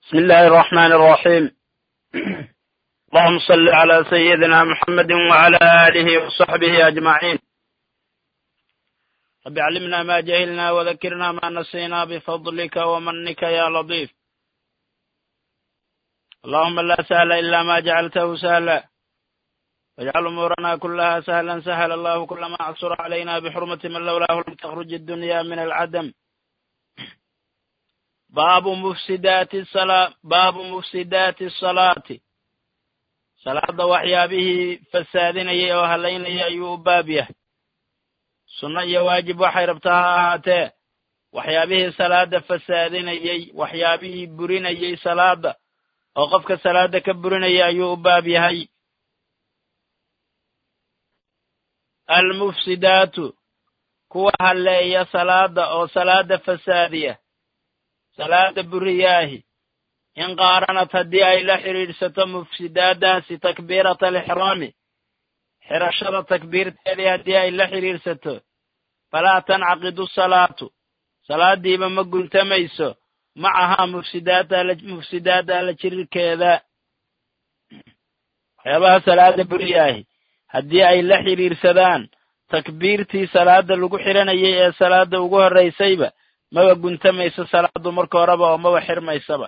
بسم الله الرحمن الرحيم اللهم صل على سيدنا محمد وعلى آله وصحبه أجمعين رب علمنا ما جهلنا وذكرنا ما نسينا بفضلك ومنك يا لطيف اللهم لا سهل إلا ما جعلته سهلا واجعل أمورنا كلها سهلا سهل الله كل ما عصر علينا بحرمة من لولاه لم تخرج الدنيا من العدم baabu mufsidaati salaa baabu mufsidaati asalaati salaada waxyaabihii fasaadinayay oo halaynayay ayuu u baab yahay sunno iyo waajib waxay rabtaa ha ahaatee waxyaabihii salaada fasaadinayey waxyaabihii burinayey salaada oo qofka salaada ka burinaya ayuu u baab yahay almufsidaatu kuwa halleeya salaada oo salaada fasaadiya salaada buriyaahi in qaaranad haddii ay la xidhiidhsato mufsidaadaasi takbiirata alixraami xirashada takbiirteedii haddii ay la xidhiidhsato falaa tancaqidu salaatu salaadiiba ma guntamayso macahaa mufsidaada alla jirirkeeda waxyaabaha salaada buriyaahi haddii ay la xidhiidhsadaan takbiirtii salaada lagu xidhanayay ee salaada ugu horraysayba maba guntamayso salaadu marka horeba oo maba xirmaysaba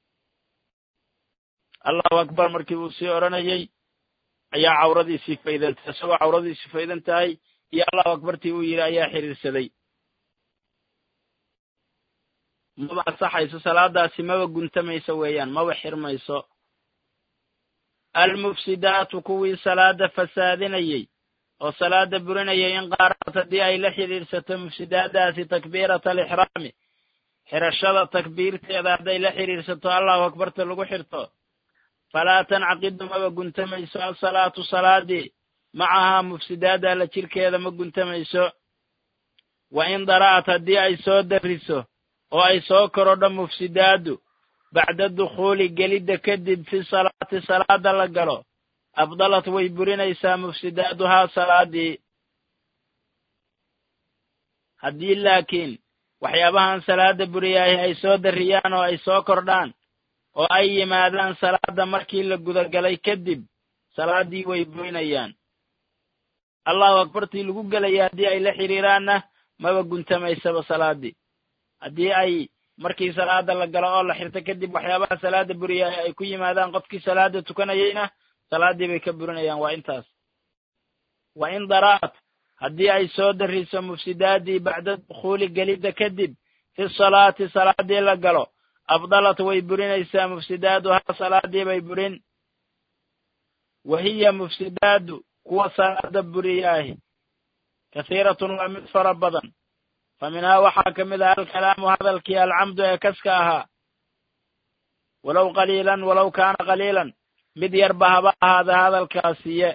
allahu akbar markii uu sii odhanayay ayaa cawradiisii faydantay isagoo cawradiisii faydan tahay iyo allahu akbartii uu yidhi ayaa xidhiirsaday maba ansaxayso salaadaasi maba guntamayso weeyaan maba xirmayso almufsidaatu kuwii salaada fasaadinayey oo salaada burinayay in qaaranad haddii ay la xidhiidhsato mufsidaadaasi takbiirata alixraami xirashada takbiirteeda hadday la xidhiidhsato allahu akbarta lagu xirto falaa tancaqidu maba guntamayso asalaatu salaadii macahaa mufsidaada alla jirkeeda ma guntamayso wa in dara'at haddii ay soo darriso oo ay soo korodho mufsidaadu bacda dukhuuli gelidda kadib fi salaati salaada la galo abdalat way burinaysaa mufsidaaduhaa salaadii haddii laakiin waxyaabahan salaada buriyaahi ay soo darriyaan oo ay soo kordhaan oo ay yimaadaan salaada markii la gudagalay kadib salaadii way burinayaan allahu akbartii lagu gelaya haddii ay la xidhiiraanna maba guntamaysaba salaadii haddii ay markii salaada la galo oo la xirto kadib waxyaabaha salaada buriyaahi ay ku yimaadaan qofkii salaada tukanayayna salaadii bay ka burinayaan waa intaas wa in dara'at haddii ay soo darriso mufsidaadii bacda dukhuuli gelidda kadib fi salaati salaadii la galo abdalat way burinaysaa mufsidaaduhaa salaadii bay burin wa hiya mufsidaadu kuwa salaada buriyaahi kathiiratun waa mid fara badan fa minhaa waxaa ka mid ah alkalaamu hadalkii alcamdu ee kaska ahaa walow qaliilan walow kaana qaliilan mid yarba haba ahaada hadalkaasiye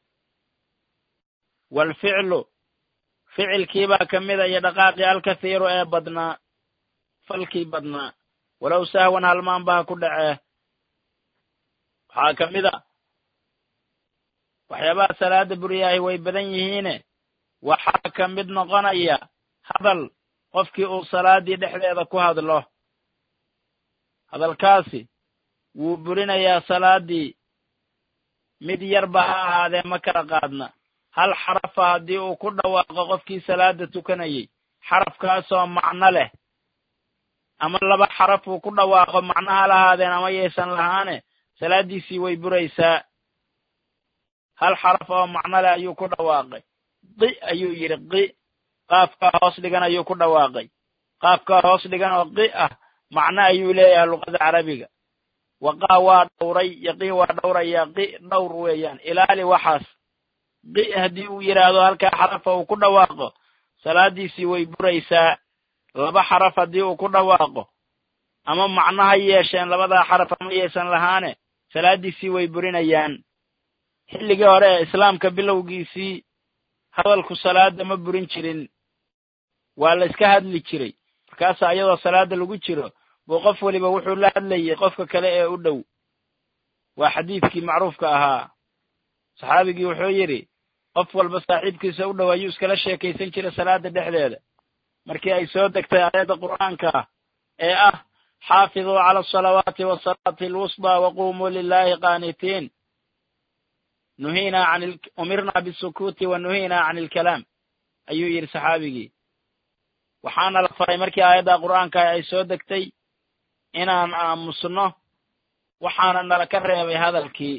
waalficlu ficilkiibaa ka mida iyo dhaqaaqii alkathiiru ee badnaa falkii badnaa walow sahwan halmaanba ha ku dhacee waxaa ka mid a waxyaabaha salaada buryaahi way badan yihiine waxaa ka mid noqonaya hadal qofkii uu salaadii dhexdeeda ku hadlo hadalkaasi wuu burinayaa salaadii mid yarba ha ahaadee ma kala qaadna hal xarafa haddii uu ku dhawaaqo qofkii salaada tukanayey xarafkaasoo macno leh ama laba xaraf uu ku dhawaaqo macno ha lahaadeen ama yaysan lahaane salaaddiisii way buraysaa hal xaraf oo macno leh ayuu ku dhawaaqay qi ayuu yidhi qi qaafkaa hoos dhigan ayuu ku dhawaaqay qaafkaa hoos dhigan oo qi ah macno ayuu leeyahay luqada carabiga waqaa waa dhowray yaqii waa dhowrayaa qi dhowr weeyaan ilaali waxaas qi haddii uu yidhaahdo halkaa xarafa uu ku dhawaaqo salaaddiisii way buraysaa laba xaraf haddii uu ku dhawaaqo ama macno ha yeesheen labadaa xaraf ama yeesan lahaane salaaddiisii way burinayaan xilligii hore ee islaamka bilowgiisii hadalku salaada ma burin jirin waa la iska hadli jiray markaasa iyadoo salaada lagu jiro buu qof weliba wuxuu la hadlayay qofka kale ee u dhow waa xadiidkii macruufka ahaa saxaabigii wuxuu yidhi qof walba saaxiibkiisa u dhow ayuu iskala sheekaysan jiray salaada dhexdeeda markii ay soo degtay aayadda qur'aanka ah ee ah xaafiduu cala asalawaati wasalaati alwusطى waqumuu lilahi qaanitiin nuhiinaa an umirnaa bisukuuti wa nuhiinaa can ilkalaam ayuu yidhi saxaabigii waxaana la faray markii aayadda qur'aanka ay soo degtay inaan aamusno waxaana nala ka reebay hadalkii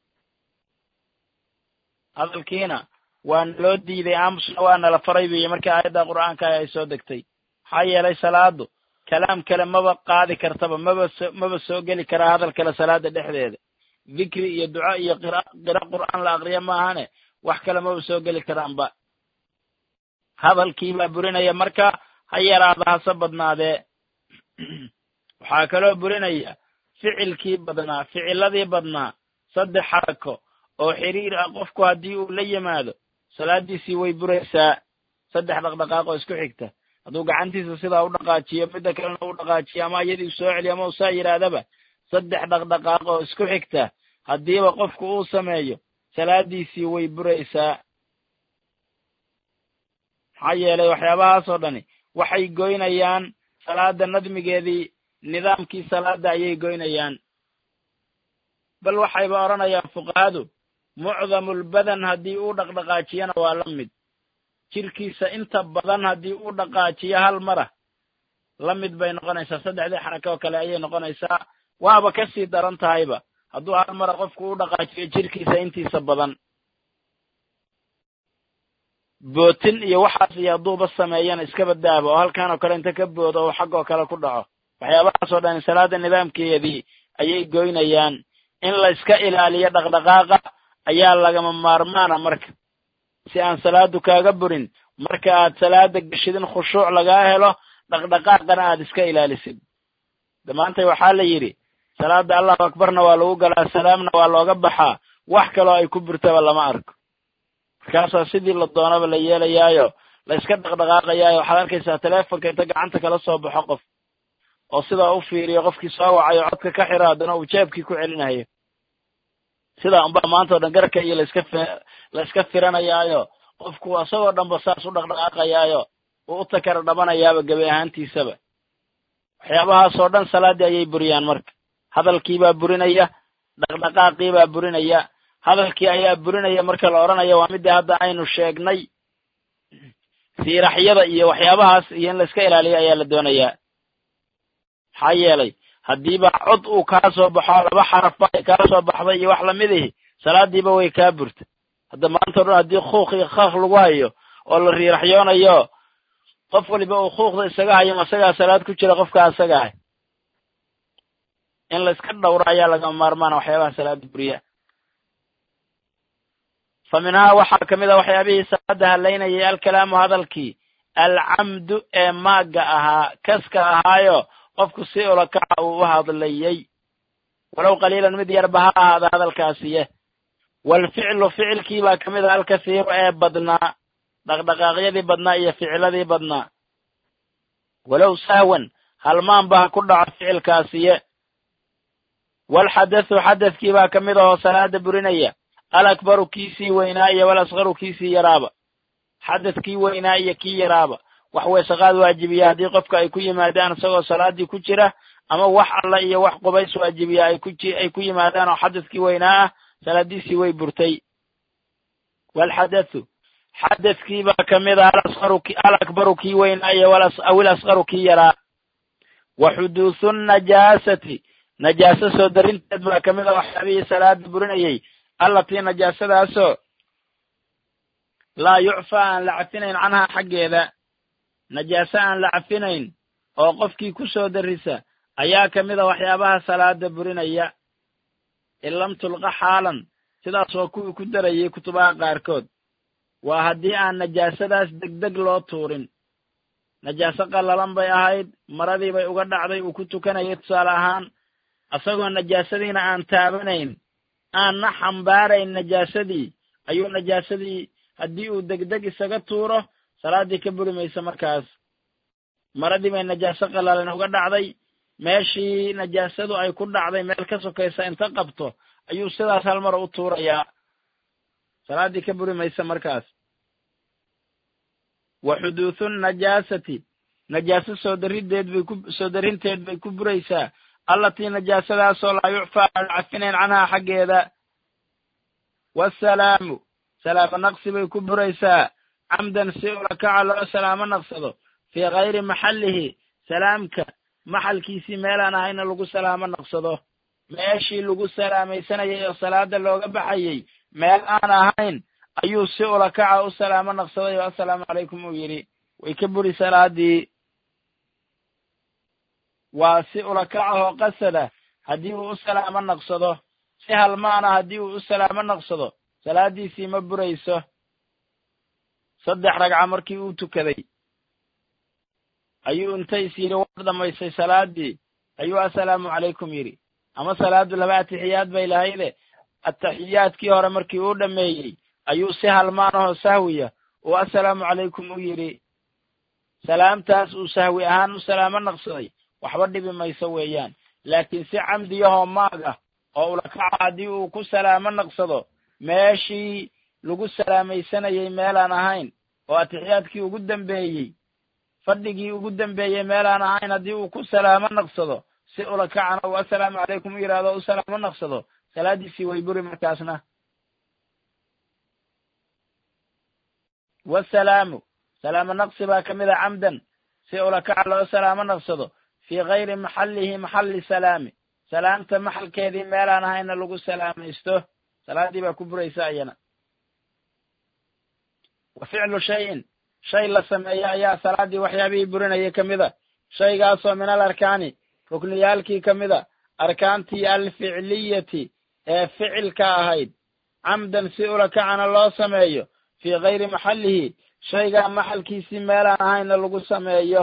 hadalkiina waa naloo diiday aamusna waa nala faray buiyo markii aayadda qur'aanka ay soo degtay maxaa yeelay salaadu kalaam kale maba qaadi kartaba maba so maba soo geli karaa hadal kale salaada dhexdeeda dikri iyo duco iyo qira qira qur'aan la aqriya maahane wax kale maba soo geli karaanba hadalkiibaa burinaya marka ha yaraada hase badnaadee waxaa kaloo burinaya ficilkii badnaa ficiladii badnaa saddex xarako oo xiriir ah qofku haddii uu la yimaado salaadiisii way buraysaa saddex dhaqdhaqaaq oo isku xigta hadduu gacantiisa sidaa u dhaqaajiyo midda kalena u dhaqaajiyo ama iyadii soo celiyo ama uu saa yidhaahdaba saddex dhaqdhaqaaq oo isku xigta haddiiba qofku uu sameeyo salaadiisii way buraysaa maxaa yeelay waxyaabahaasoo dhani waxay goynayaan salaada nadmigeedii nidaamkii salaada ayay goynayaan bal waxayba odhanayaan fuqahadu mucdamulbadan haddii uu dhaqdhaqaajiyana waa la mid jirkiisa inta badan haddii uu dhaqaajiyo hal mara la mid bay noqonaysaa saddexdii xaraka oo kale ayay noqonaysaa waaba ka sii daran tahayba hadduu hal mara qofku u dhaqaajiyo jirkiisa intiisa badan bootin iyo waxaas iyo hadduuba sameeyana iska badaaba oo halkan oo kale inta ka boodo oo xaggoo kale ku dhaco waxyaabahaasoo dhan salaada nidaamkeedii ayay goynayaan in la iska ilaaliyo dhaqdhaqaaqa ayaa lagama maarmaana marka si aan salaadu kaaga burin marka aad salaada geshid in khushuuc lagaa helo dhaqdhaqaaqana aad iska ilaalisid damaantay waxaa la yidhi salaada allahu akbarna waa lagu galaa salaamna waa looga baxaa wax kaloo ay ku burtaba lama arko markaasaa sidii la doonaba la yeelayaayo la iska dhaqdhaqaaqayaayo waxaad arkaysaa teleefonka inta gacanta kala soo baxo qof oo sidaa u fiiriyo qofkii soo wacayo codka ka xiro haddana uu jeebkii ku celinayo sidaa unbaa maanta o dhan garka iyo laiska la iska firanayaayo qofku isagoo dhanba saas u dhaqdhaqaaqayaayo uu u takara dhabanayaaba gebi ahaantiisaba waxyaabahaasoo dhan salaaddii ayay buriyaan marka hadalkiibaa burinaya dhaqdhaqaaqiibaa burinaya hadalkii ayaa burinaya marka la odhanayo waa midii hadda aynu sheegnay siiraxyada iyo waxyaabahaas iyo in la iska ilaaliyo ayaa la doonayaa maxaa yeelay haddiiba cod uu kaa soo baxo laba xaraf ba ay kaa soo baxday iyo wax lamid ihi salaadiiba way kaa burta hadda maanta o dhan haddii kuuq iyo kaaq lagu hayo oo la riiraxyoonayo qof waliba uu kuuqda isaga hayo masagaa salaad ku jira qofka asaga ah in la iska dhowro ayaa lagama maarmaana waxyaabaha salaada buriya fa minhaa waxaa ka mid a waxyaabihii salaada halaynayay alkalaamu hadalkii alcamdu ee maagga ahaa kaska ahaayo qofku si ulakaca uu u hadlayey walow qaliilan mid yarba ha ahaada hadalkaasiye waalficlu ficilkii baa ka mid a alkasiiru ee badnaa dhaqdhaqaaqyadii badnaa iyo ficiladii badnaa walow sahwan halmaanba ha ku dhaco ficilkaasiye waalxadathu xadathkii baa ka mid ahoo salaada burinaya alakbaru kiisii weynaa iyo walasqaru kiisii yaraaba xadathkii weynaa iyo kii yaraaba wax weesaqaad waajibiya haddii qofka ay ku yimaadaan isagoo salaadii ku jira ama wax alla iyo wax qubays waajibiya ay ku ay ku yimaadaan oo xadathkii weynaa ah salaadiisii way burtay waalxadathu xadathkii baa ka mid ah alasqaru alakbaru kii weynaa iyo awil asqaru kii yaraa wa xuduuthu najaasati najaaso soo darinteed baa ka mid a waxyaabihii salaada burinayay allatii najaasadaasoo laa yucfa aan la cafinayn canhaa xaggeeda najaaso aan la cafinayn oo qofkii ku soo darrisa ayaa ka mid a waxyaabaha salaada burinaya in lam tulqa xaalan sidaas waa kuwii ku darayay kutubaha qaarkood waa haddii aan najaasadaas degdeg loo tuurin najaaso qallalan bay ahayd maradii bay uga dhacday uu ku tukanayay tusaale ahaan asagoo najaasadiina aan taabanayn aanna xambaarayn najaasadii ayuu najaasadii haddii uu degdeg isaga tuuro salaaddii ka buri maysa markaas maradii bay najaaso qallalan uga dhacday meeshii najaasadu ay ku dhacday meel ka sokaysa inta qabto ayuu sidaas hal mar u tuurayaa salaaddii ka buri maysa markaas wa xuduuthu najaasati najaaso soo dariddeed bay ku soo darinteed bay ku buraysaa allatii najaasadaasoo laa yucfaa aan cafinayn canhaa xaggeeda waasalaamu salaamo naqsi bay ku buraysaa camdan si ulakaca loo salaamo naqsado fii kayri maxallihi salaamka maxalkiisii meelaan ahayna lagu salaamo naqsado meeshii lagu salaamaysanayay oo salaada looga baxayey meel aan ahayn ayuu si ulakaca u salaamo naqsaday oo assalaamu calaykum uu yidhi way ka buri salaadii waa si ulakacahoo qasada haddii uu u salaamo naqsado si halmaana haddii uu u salaamo naqsado salaaddiisii ma burayso saddex ragca markii uu tukaday ayuu inta is yidhi war dhammaystay salaaddii ayuu assalaamu calaykum yidhi ama salaaddu laba atixiyaad bay lahayde ataxiyaadkii hore markii uu dhammeeyey ayuu si halmaanahoo sahwiya uu assalaamu calaykum u yidhi salaamtaas uu sahwi ahaan u salaamo naqsaday waxba dhibi mayso weeyaan laakiin si camdiyahoo maag ah oo ulakaca haddii uu ku salaamo naqsado meeshii lagu salaamaysanayey meelaan ahayn oo atixiyaadkii ugu dambeeyey fadhigii ugu dambeeyey meelaan ahayn haddii uu ku salaamo naqsado si ulakacana uu assalaamu calaykum u yidhahdo o u salaamo naqsado salaaddiisii way buri markaasna wasalaamu salaamo naqsi baa ka mid a camdan si ulakaca loo salaamo naqsado fii kayri maxallihi maxalli salaami salaamta maxalkeedii meelaan ahayna lagu salaamaysto salaaddii baa ku buraysa iyana wa ficlu shayin shay la sameeyo ayaa salaaddii waxyaabihii burinayay ka mid a shaygaasoo min al arkaani rukniyaalkii ka mid a arkaantii alficliyati ee ficilka ahayd camdan si ulakacana loo sameeyo fii kayri maxallihi shaygaa maxalkiisii meelaan ahayna lagu sameeyo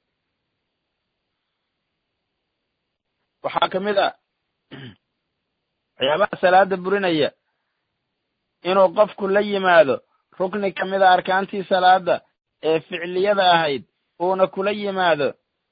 waxaa ka mid a waxyaabaha salaada burinaya inuu qofku la yimaado rukni ka mid a arkaantii salaada ee ficliyada ahayd uuna kula yimaado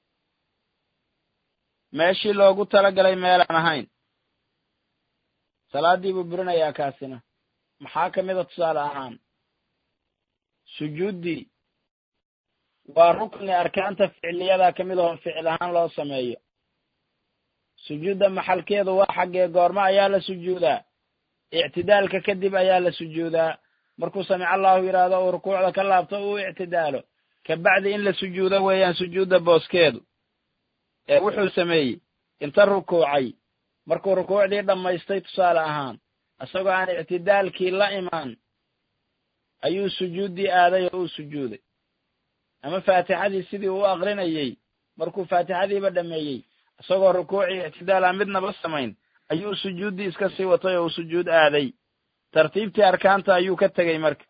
meeshii loogu talagalay meelaan ahayn salaaddii buu burinayaa kaasina maxaa ka mid a tusaale ahaan sujuuddii waa rukni arkaanta ficliyada ka mid ahoo ficil ahaan loo sameeyo sujuudda maxalkeedu waa xaggee goormo ayaa la sujuudaa ictidaalka kadib ayaa la sujuudaa markuu samic allahu yidhaahdo uu rukuucda ka laabto uu ictidaalo kabacdi in la sujuudo weeyaan sujuudda booskeedu ee wuxuu sameeyey inta rukuucay markuu rukuucdii dhammaystay tusaale ahaan isagoo aan ictidaalkii la imaan ayuu sujuuddii aaday oo uu sujuuday ama faatixadii sidii uu aqrinayey markuu faatixadiiba dhammeeyey isagoo rukuucii ictidaal aan midnaba samayn ayuu sujuuddii iska sii watay oo uu sujuud aaday tartiibtii arkaanta ayuu ka tegey marka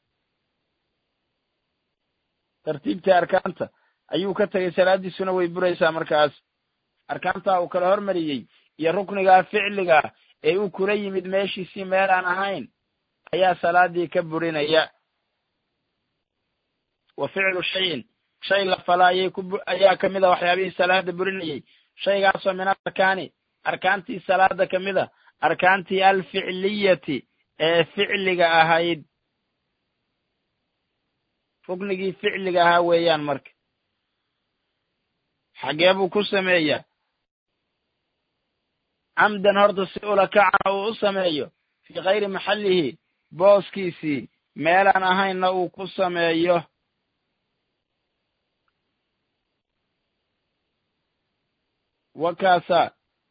tartiibtii arkaanta ayuu ka tegey salaaddiisuna way buraysaa markaas arkaantaa uu kala hormariyey iyo ruknigaa ficligaa ee uu kula yimid meeshiisii meel aan ahayn ayaa salaaddii ka burinaya wa ficlu shayin shay la fala ayay ku ayaa ka mid a waxyaabihii salaada burinayey shaygaasoo min alarkaani arkaantii salaada ka mid a arkaantii alficliyati ee ficliga ahayd ruknigii ficliga ahaa weeyaan marka xagee buu ku sameeyaa camdan horta si ulakacana uu u sameeyo fii kayri maxallihi booskiisii meelaan ahaynna uu ku sameeyo wakaasaa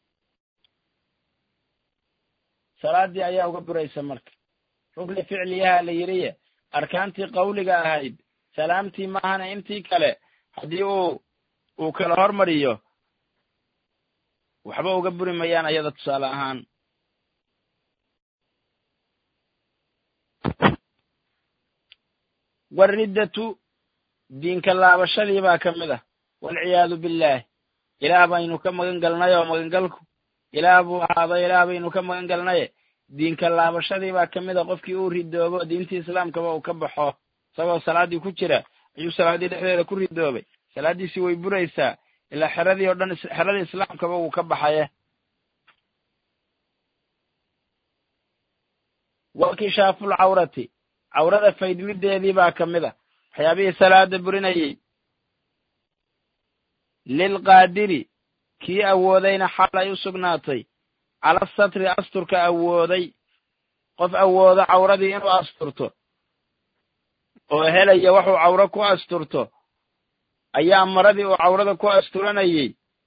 salaaddii ayaa uga buraysa marka rukni ficliyaha la yidhiye arkaantii qawliga ahayd salaamtii maahana intii kale haddii uu uu kala hormariyo waxba uga buri mayaan ayada tusaale ahaan wariddatu diinka laabashadii baa ka mid ah waalciyaadu billaah ilaah baynu ka magan galnay oo magangalku ilaah buu ahaado ilaah baynu ka magan galnaye diinka laabashadii baa ka mid a qofkii uu ridoobo diintii islaamkaba uu ka baxo isagoo salaaddii ku jira ayuu salaaddii dhexdeeda ku ridoobay salaaddiisii way buraysaa ilaa xeradii oo dhan xeradii islaamkaba wuu ka baxaye wakishaafuul cawrati cawrada faydmideedii baa ka mid a waxyaabihii salaada burinayey lilqaadiri kii awoodayna xaal ay u sugnaatay cala satri asturka awooday qof awoodo cawradii inuu asturto oo helaya waxuu cawro ku asturto ayaa maradii uu cawrada ku asturanayey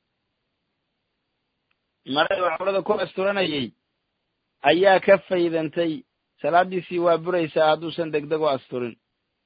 maradii uu cawrada ku asturanayey ayaa ka faydantay salaaddiisii waa buraysaa hadduusan degdeg u asturin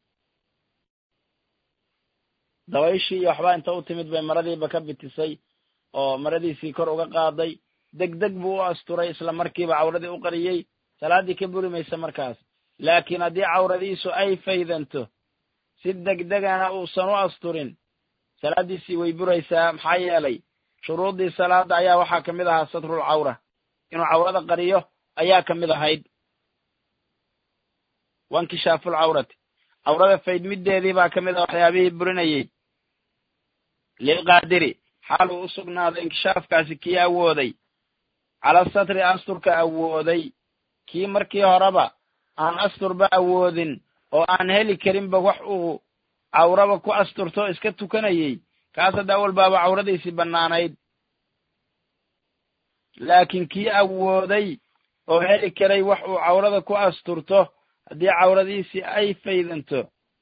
dabayshii iyo waxbaa inta u timid bay maradiiba ka bitisay oo maradiisii kor uga qaaday degdeg buu u asturay isla markiiba cawradii u qariyey salaaddii ka buri maysa markaas laakiin haddii cawradiisu ay faydanto si degdegana uusan u asturin salaaddiisii way buraysaa maxaa yeelay shuruuddii salaadda ayaa waxaa ka mid ahaa satrul cawra inuu cawrada qariyo ayaa ka mid ahayd wankishaaful cawrati cawrada faydmiddeedii baa ka mid ah waxyaabihii burinayey lilqaadiri xaal uu u sugnaaday inkishaafkaasi kii awooday cala satri asturka awooday kii markii horeba aan asturba awoodin oo aan heli karinba wax uu cawraba ku asturto iska tukanayey kaas hadda awal baaba cawradiisii bannaanayd laakiin kii awooday oo heli karay wax uu cawrada ku asturto haddii cawradiisii ay faydanto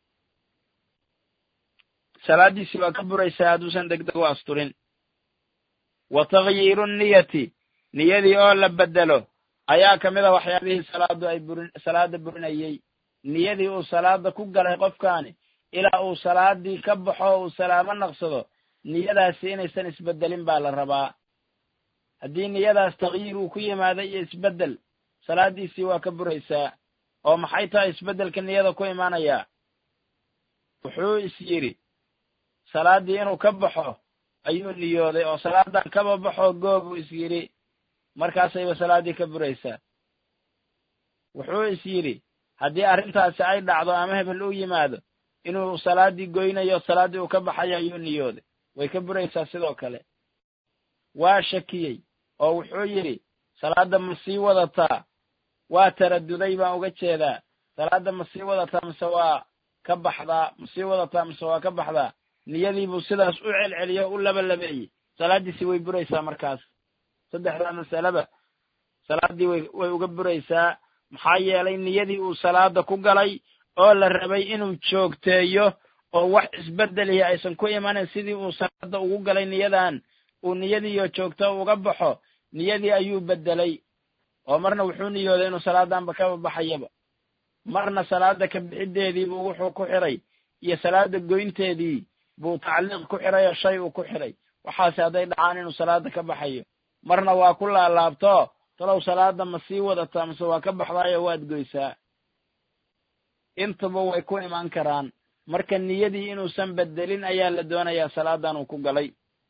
salaaddiisii waa ka buraysaa hadduusan degdeg u asturin wa takhyiiru niyati niyadii oo la beddelo ayaa ka mid a waxyaabihii salaaddu ay burin salaadda burinayey niyadii uu salaada ku galay qofkaani ilaa uu salaadii ka baxo o uu salaamo naqsado niyadaasi inaysan isbeddelin baa la rabaa haddii niyadaas takhyiir uu ku yimaado iyo isbeddel salaaddiisii waa ka buraysaa oo maxay tahay isbeddelka niyada ku imaanayaa wuxuu is yidhi salaaddii inuu ka baxo ayuu niyooday oo salaadan kaba baxo goobuu is yidhi markaasayba salaaddii ka buraysaa wuxuu is yidhi haddii arrintaasi ay dhacdo ama hebel u yimaado inuu salaaddii goynayo salaaddii uu ka baxayo ayuu niyooday way ka buraysaa sidoo kale waa shakiyey oo wuxuu yidhi salaadda ma sii wadataa waa taraduday baan uga jeedaa salaadda ma sii wadataa mise waa ka baxdaa ma sii wadataa mise waa ka baxdaa niyadiibuu sidaas u celceliyo u labalabeeyey salaaddiisii way buraysaa markaas saddexdaa masaleba salaaddii way way uga buraysaa maxaa yeelay niyadii uu salaada ku galay oo la rabay inuu joogteeyo oo wax isbeddelihi aysan ku imanin sidii uu salaada ugu galay niyadan uu niyadiiyo joogto uga baxo niyadii ayuu beddelay oo marna wuxuu niyooday inuu salaadanba kaba baxayaba marna salaada ka bixiddeediibuu wuxuu ku xiray iyo salaada goynteedii buu tacliiq ku xiray oo shay uu ku xiray waxaase hadday dhacaan inuu salaada ka baxayo marna waa ku laalaabto talow salaada ma sii wadataa mise waa ka baxdaayo waad goysaa intaba way ku imaan karaan marka niyadii inuusan beddelin ayaa la doonayaa salaadan uu ku galay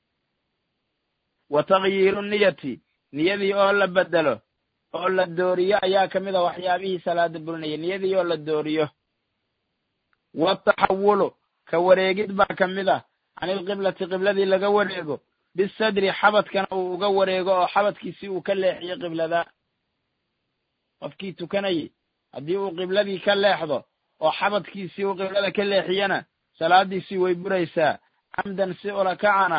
wa takhyiiru niyati niyadii oo la beddelo oo la dooriyo ayaa ka mid a waxyaabihii salaada burinaya niyadii oo la dooriyo wataxawulu ka wareegid baa ka mid ah can ilqiblati qibladii laga wareego bisadri xabadkana uu uga wareego oo xabadkiisii uu ka leexiyo qiblada qofkii tukanayey haddii uu qibladii ka leexdo oo xabadkiisii uu qiblada ka leexiyana salaadiisii way buraysaa camdan si ulakacana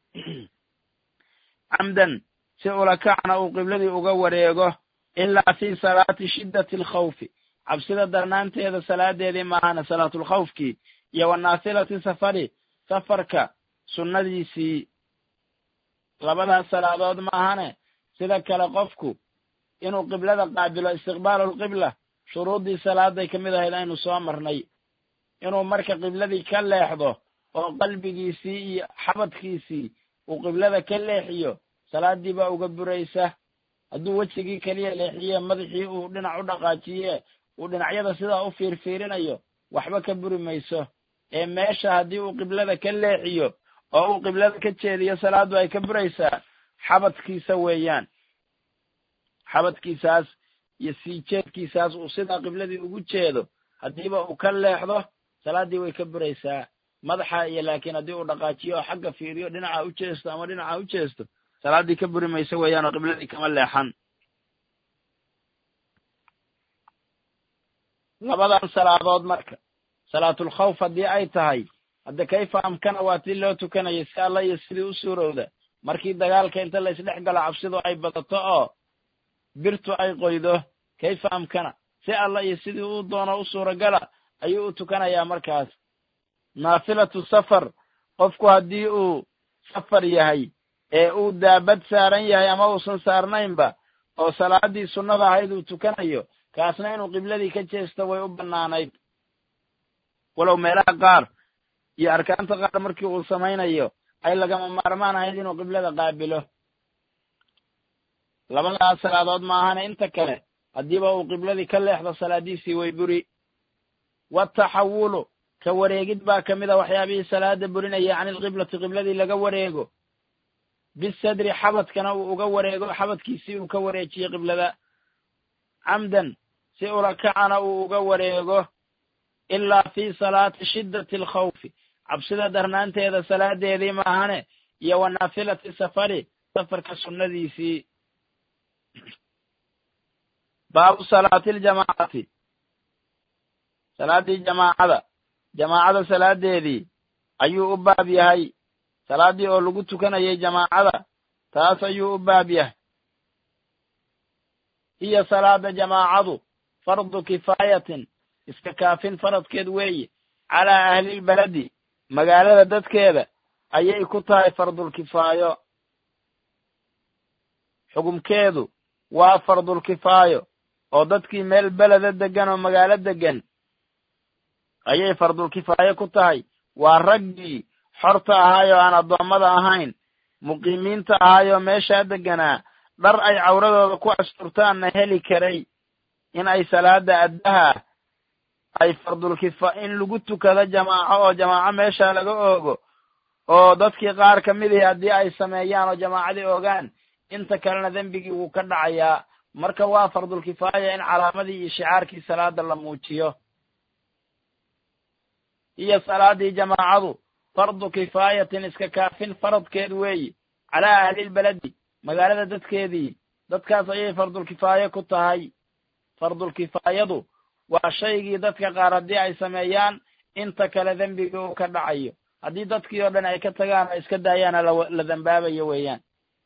camdan si ulakacna uu qibladii uga wareego ilaa fii salaati shiddati alkhawfi cabsida darnaanteeda salaadeedii maahana salaatulkhawfkii iyo wanaafilati safari safarka sunnadiisii labadaas salaadood maahane sida kale qofku inuu qiblada qaabilo istiqbaalu lqibla shuruuddii salaaday ka mid ahayd aynu soo marnay inuu marka qibladii ka leexdo oo qalbigiisii iyo xabadkiisii uu qiblada ka leexiyo salaaddii baa uga buraysa hadduu wejigii keliya leexiye madaxii uu dhinac u dhaqaajiye uu dhinacyada sidaa u fiirfiirinayo waxba ka buri mayso ee meesha haddii uu qiblada ka leexiyo oo uu qiblada ka jeediyo salaaddu ay ka buraysaa xabadkiisa weeyaan xabadkiisaas iyo sii jeedkiisaas uu sidaa qibladii ugu jeedo haddiiba uu ka leexdo salaaddii way ka buraysaa madaxa iyo laakiin haddii uu dhaqaajiyo oo xagga fiiriyo dhinaca u jeesto ama dhinaca u jeesto salaaddii ka buri mayso weeyaan oo qibladii kama leexan labadan salaadood marka salaatulkhawf haddii ay tahay hadda kayfa amkana waa tii loo tukanayay si alla iyo sidii u suurowda markii dagaalka inta la isdhex galo cabsidu ay badato oo birtu ay qoydo kayfa amkana si alla iyo sidii u doono u suuragala ayuu u tukanayaa markaas naafilatu safar qofku haddii uu safar yahay ee uu daabad saaran yahay ama uusan saarnaynba oo salaadii sunnada ahayd uu tukanayo kaasna inuu qibladii ka jeesto way u bannaanayd walow meelaha qaar iyo arkaanta qaar markii uu samaynayo ay lagama maarmaan ahayd inuu qiblada qaabilo labadaas salaadood ma ahane inta kale haddiiba uu qibladii ka leexdo salaadiisii way buri wataxawulu ka wareegid baa ka mid a waxyaabihii salaada burinaya can ilqiblati qibladii laga wareego bisadri xabadkana uu uga wareego xabadkiisii uu ka wareejiyo qiblada camdan si ulakacana uu uga wareego ilaa fii salaati shiddati alkhawfi cabsida darnaanteeda salaadeedii maahane iyo wa naafilati safari safarka sunnadiisii baabu salaati aljamaacati salaaddii jamaacada jamaacada salaadeedii ayuu u baab yahay salaaddii oo lagu tukanayay jamaacada taas ayuu u baab yahay hiya salaada jamaacadu fardu kifaayatin iska kaafin faradkeed weeye calaa ahlilbaladi magaalada dadkeeda ayay ku tahay fardulkifaayo xugumkeedu waa fardulkifaayo oo dadkii meel beleda deggan oo magaalo deggan ayay fardulkifaayo ku tahay waa raggii xorta ahaay oo aan addoommada ahayn muqiimiinta ahaay oo meeshaa degganaa dhar ay cawradooda ku asturtaanna heli karay in ay salaada addaha ay fardulkifa in lagu tukado jamaaco oo jamaaco meesha laga oogo oo dadkii qaar ka mid ihi haddii ay sameeyaan oo jamaacadii ogaan inta kalena dembigii wuu ka dhacayaa marka waa fardulkifaaya in calaamadii iyo shicaarkii salaada la muujiyo iyo salaadii jamaacadu fardu kifaayatin iska kaafin faradkeed weeye calaa ahlilbaladi magaalada dadkeedii dadkaas ayay fardulkifaayo ku tahay fardulkifaayadu waa shaygii dadka qaar haddii ay sameeyaan inta kale dembigii uu ka dhacayo haddii dadkii oo dhan ay ka tagaan oo iska daayaana la dambaabayo weeyaan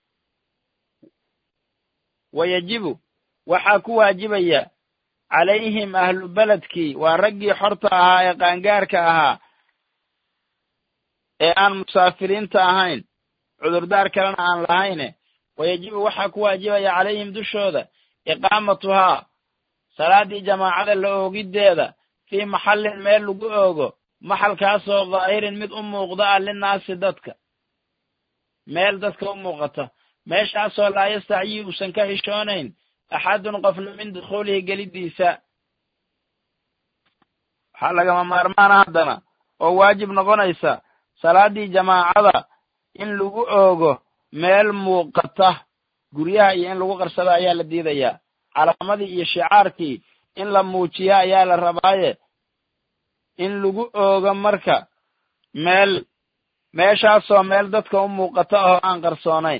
wa yajibu waxaa ku waajibaya calayhim ahlu beledkii waa raggii xorta ahaa ee qaangaarka ahaa ee aan musaafiriinta ahayn cudurdaar kalena aan lahayne wa yajibu waxaa ku waajibaya calayhim dushooda iqaamatuhaa salaaddii jamaacada la oogiddeeda fii maxallin meel lagu oogo maxalkaasoo dhaahirin mid u muuqda ah linnaasi dadka meel dadka u muuqata meeshaasoo laa yastacyi uusan ka xishoonayn axadun qofna min dukhuulihi geliddiisa waxaa lagama maarmaana haddana oo waajib noqonaysa salaaddii jamaacada in lagu oogo meel muuqata guryaha iyo in lagu qarsado ayaa la diidayaa calaamadii iyo shicaarkii in la muujiya ayaa la rabaaye in lagu oogo marka meel meeshaasoo meel dadka u muuqata oo aan qarsoonayn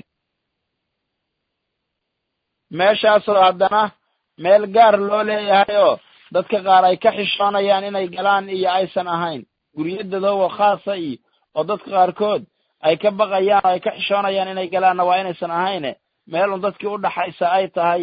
meeshaasoo haddana meel gaar loo leeyahay oo dadka qaar ay ka xishoonayaan inay galaan iyo aysan ahayn guryadadoowo khaasa iyo oo dadka qaarkood ay ka baqayaan oo ay ka xishoonayaan inay galaanna waa inaysan ahayne meel un dadkii u dhaxaysa ay tahay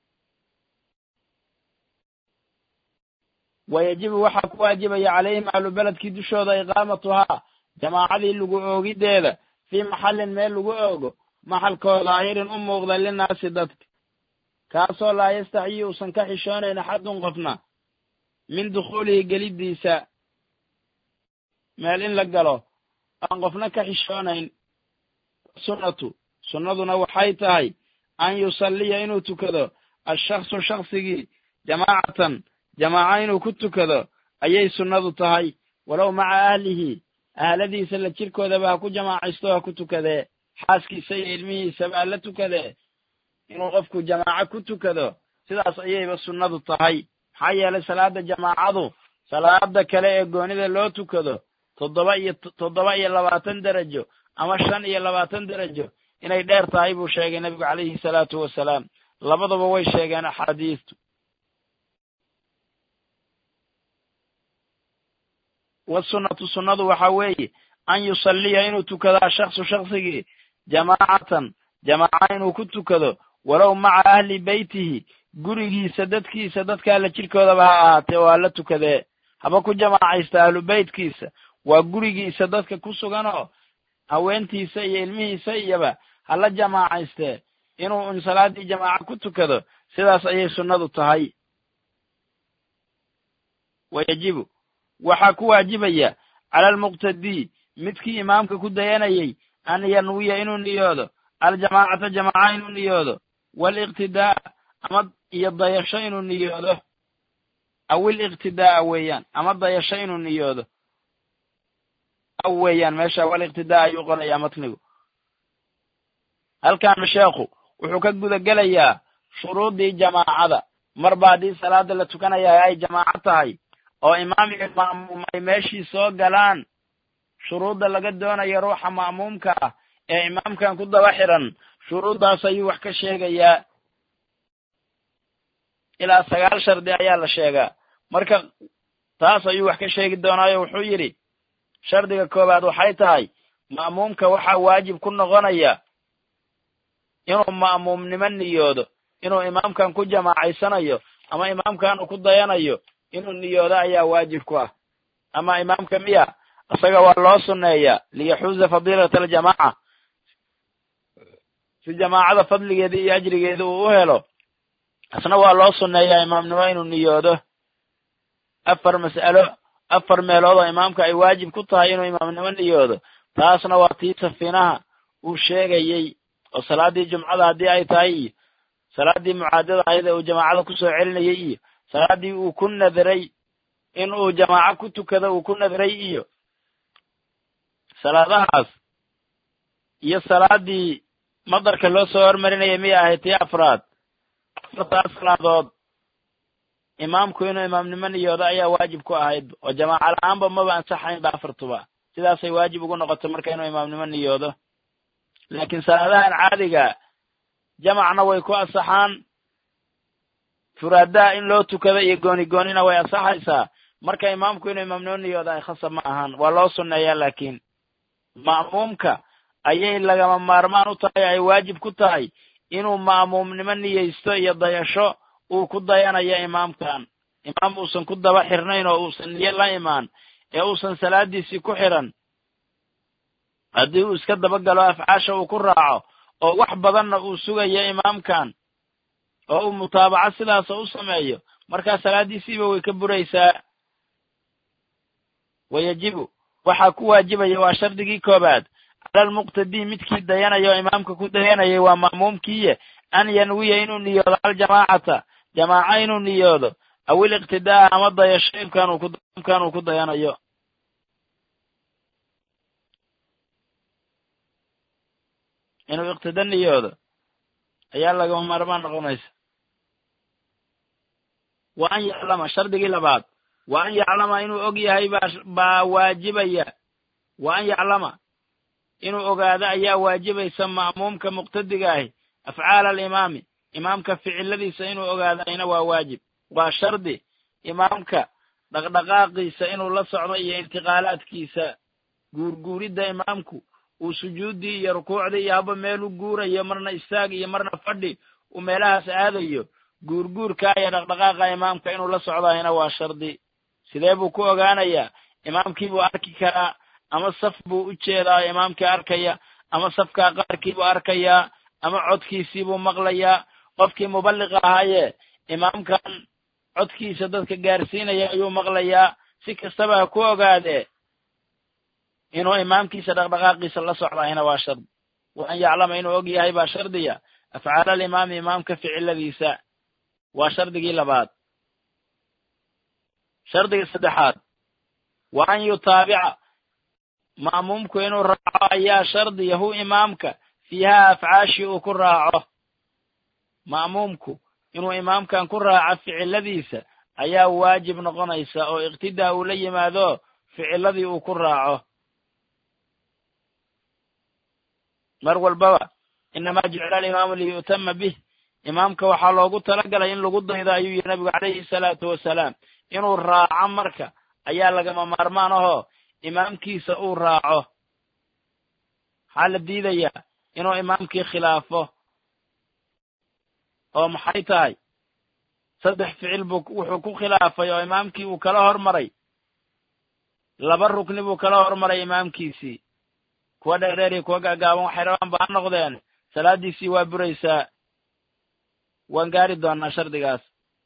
wa yajibu waxaa ku waajibaya calayhim ahlu beledkii dushooda iqaamatuhaa jamaacadii lagu oogiddeeda fii maxallin meel lagu oogo maxalkoo daahirin u muuqda linnaasi dadka kaasoo laa yastaxyi uusan ka xishoonayn axadun qofna min dukhuulihi geliddiisa meel in la galo aan qofna ka xishoonayn sunnatu sunnaduna waxay tahay an yusalliya inuu tukado ashaksu shaksigii jamaacatan jamaaco inuu ku tukado ayay sunnadu tahay walow maca ahlihi ahladiisa la jirkoodaba ha ku jamaacaysto ha ku tukadee xaaskiisa iyo ilmihiisaba ha la tukadee inuu qofku jamaaco ku tukado sidaas ayayba sunnadu tahay maxaa yeelay salaada jamaacadu salaada kale ee goonida loo tukado toddoba iyo toddoba iyo labaatan derajo ama shan iyo labaatan derajo inay dheer tahay buu sheegay nebigu calayhi salaatu wasalaam labaduba way sheegeen axaadiistu wasunnatu sunnadu waxaa weeye an yusalliya inuu tukado ashaksu shaksigii jamaacatan jamaaca inuu ku tukado walow maca ahli beytihi gurigiisa dadkiisa dadka alla jidhkoodaba ha ahaatee oo hala tukadee haba ku jamaacaysta ahlu beytkiisa waa gurigiisa dadka ku suganoo haweentiisa iyo ilmihiisa iyoba hala jamaacaystee inuu un salaaddii jamaaca ku tukado sidaas ayay sunnadu tahay wayajibu waxaa ku waajibaya cala almuqtadii midkii imaamka ku dayanayay an yanwiya inuu niyoodo aljamaacata jamaaca inuu niyoodo waaliqtidaa ama iyo dayasho inuu niyoodo aw iliqtidaaa weeyaan ama dayasho inuu niyoodo aw weeyaan meesha waliqtidaa ayuu qorayaa matnigu halkaana sheekhu wuxuu ka guda gelayaa shuruuddii jamaacada marba haddii salaada la tukanayaa ay jamaaco tahay oo imaam iyo ma'muum ay meeshii soo galaan shuruudda laga doonayo ruuxa ma'muumka ah ee imaamkan ku daba xiran shuruuddaas ayuu wax ka sheegayaa ilaa sagaal shardi ayaa la sheegaa marka taas ayuu wax ka sheegi doonaayo wuxuu yidhi shardiga koowaad waxay tahay ma'muumka waxaa waajib ku noqonaya inuu ma'muumnimo niyoodo inuu imaamkan ku jamaacaysanayo ama imaamkan uu ku dayanayo inuu niyoodo ayaa waajib ku ah ama imaamka miya isaga waa loo sunneeyaa liyaxuuza fadiilata aljamaaca si jamaacada fadligeeda iyo ajrigeeda uu u helo isna waa loo sunneeyaa imaamnimo inuu niyoodo afar mas'alo afar meelood oo imaamka ay waajib ku tahay inuu imaamnimo niyoodo taasna waa tii safinaha uu sheegayey oo salaaddii jumcada haddii ay tahay iyo salaaddii mucaadada ahayd ee uu jamaacada kusoo celinayay iyo salaaddii uu ku nadray in uu jamaaco ku tukado uu ku nadray iyo salaadahaas iyo salaaddii madarka loo soo hormarinaya miyay ahayd tii afraad afartaas salaadood imaamku inuu imaamnimo niyoodo ayaa waajib ku ahayd oo jamaaca la-aanba maba ansaxaynba afartuba sidaasay waajib ugu noqotay marka inuu imaamnimo niyoodo laakiin salaadahan caadiga jamacna way ku asaxaan furaadaha in loo tukado iyo gooni goonina way asaxaysaa marka imaamku inuu imaamnimo niyoodo ay khasab ma ahaan waa loo sunneeyaa laakiin ma'muumka ayay lagama maarmaan u tahay ay waajib ku tahay inuu ma'muumnimo niyeysto iyo dayasho uu ku dayanayo imaamkan imaam uusan ku daba xirnayn oo uusan niyo la imaan ee uusan salaadiisii ku xiran haddii uu iska dabagalo afcaasha uu ku raaco oo wax badanna uu sugayo imaamkan oo uu mutaabaco sidaasa u sameeyo markaa salaaddiisiiba way ka buraysaa wayajibu waxaa ku waajibaya waa shardigii koobaad cala almuqtadii midkii dayanaya oo imaamka ku dayanayay waa ma'muumkiiye an yanwiya inuu niyoodo aljamaacata jamaaco inuu niyoodo aw iliqtidaa ama dayasho imkaan uu ku dayanayo inuu iqtida niyoodo ayaa lagama maarmaan noqonaysa wa an yaclama shardigii labaad wa an yaclama inuu og yahay baa baa waajibaya wa an yaclama inuu ogaado ayaa waajibaysa ma'muumka muqtadiga ahi afcaala alimaami imaamka ficiladiisa inuu ogaadayna waa waajib waa shardi imaamka dhaqdhaqaaqiisa inuu la socdo iyo intiqaalaadkiisa guurguuridda imaamku uu sujuuddii iyo rukuucdii iyo haba meelu guurayo marna istaag iyo marna fadhi uu meelahaas aadayo guurguurka iyo dhaqdhaqaaqa imaamka inuu la socdayna waa shardi sidee buu ku ogaanayaa imaamkii buu arki karaa ama saf buu u jeedaa oo imaamkii arkaya ama safkaa qaarkii buu arkayaa ama codkiisii buu maqlayaa qofkii muballiqa ahaayee imaamkan codkiisa dadka gaarsiinaya ayuu maqlayaa si kastaba ha ku ogaadee inuu imaamkiisa dhaqdhaqaaqiisa la socdayna waa shardi wa an yaclama inuu og yahay baa shardiya afcaala alimaami imaamka ficiladiisa waa shardigii labaad shardiga saddexaad wa an yutaabica ma'muumku inuu raaco ayaa shardiya hu imaamka fiiha afcaashii uu ku raaco ma'muumku inuu imaamkan ku raaco ficiladiisa ayaa waajib noqonaysa oo iqtidaa uu la yimaado ficiladii uu ku raaco mar walbaba inamaa jucila alimaamu liyu'tama bih imaamka waxaa loogu talagalay in lagu daydo ayuu yihi nabigu calayhi salaatu wasalaam inuu raaco marka ayaa lagama maarmaan ahoo imaamkiisa uu raaco waxaa la diidayaa inuu imaamkii khilaafo oo maxay tahay saddex ficil buu wuxuu ku khilaafay oo imaamkii uu kala hormaray laba rukni buu kala hormaray imaamkiisii kuwa dheerdheer iyo kuwa gaagaaban waxay rabaan ba ha noqdeen salaaddiisii waa buraysaa waan gaari doonaa shardigaas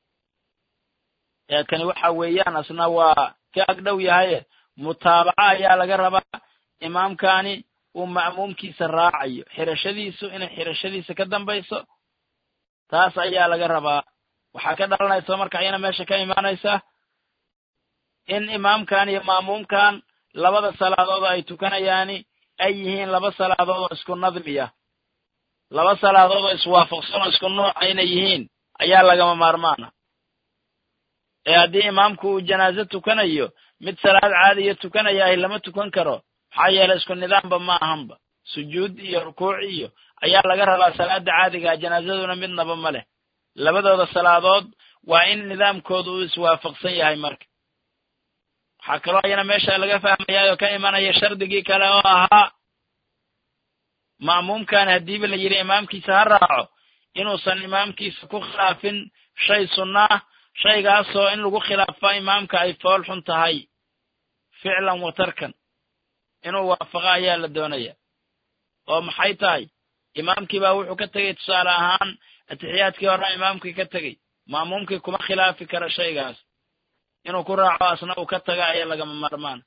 ee kani waxa weeyaan asna waa ka agdhow yahaye mutaabaca ayaa laga rabaa imaamkani uu ma'muumkiisa raacayo xirashadiisu inay xirashadiisa ka dambayso taas ayaa laga rabaa waxaa ka dhalanaysa marka ayana meesha ka imaanaysa in imaamkan iyo ma'muumkan labada salaadood ay tukanayaani ay yihiin laba salaadood oo isku nadmiya laba salaadood oo iswaafaqsan oo isku nuuca inay yihiin ayaa lagama maarmaana ee haddii imaamku uu janaaso tukanayo mid salaad caadiya tukanayahay lama tukan karo maxaa yeelay isku nidaamba ma ahanba sujuud iyo rukuuc iyo ayaa laga rabaa salaada caadigaa janaasaduna midnaba ma leh labadooda salaadood waa in nidaamkooda uu iswaafaqsan yahay marka waxaa kaloo ayana meesha laga fahmayaa oo ka imanaya shardigii kale oo ahaa ma'muumkan haddiiba la yidhi imaamkiisa ha raaco inuusan imaamkiisa ku khilaafin shay sunna ah shaygaasoo in lagu khilaafo imaamka ay fool xun tahay ficlan wa tarkan inuu waafaqo ayaa la doonaya oo maxay tahay imaamkii baa wuxuu ka tegey tusaale ahaan atixiyaadkii horaa imaamkii ka tegey ma'muumkii kuma khilaafi kara shaygaas inuu ku raaco asna uu ka taga ayaa lagama maarmaan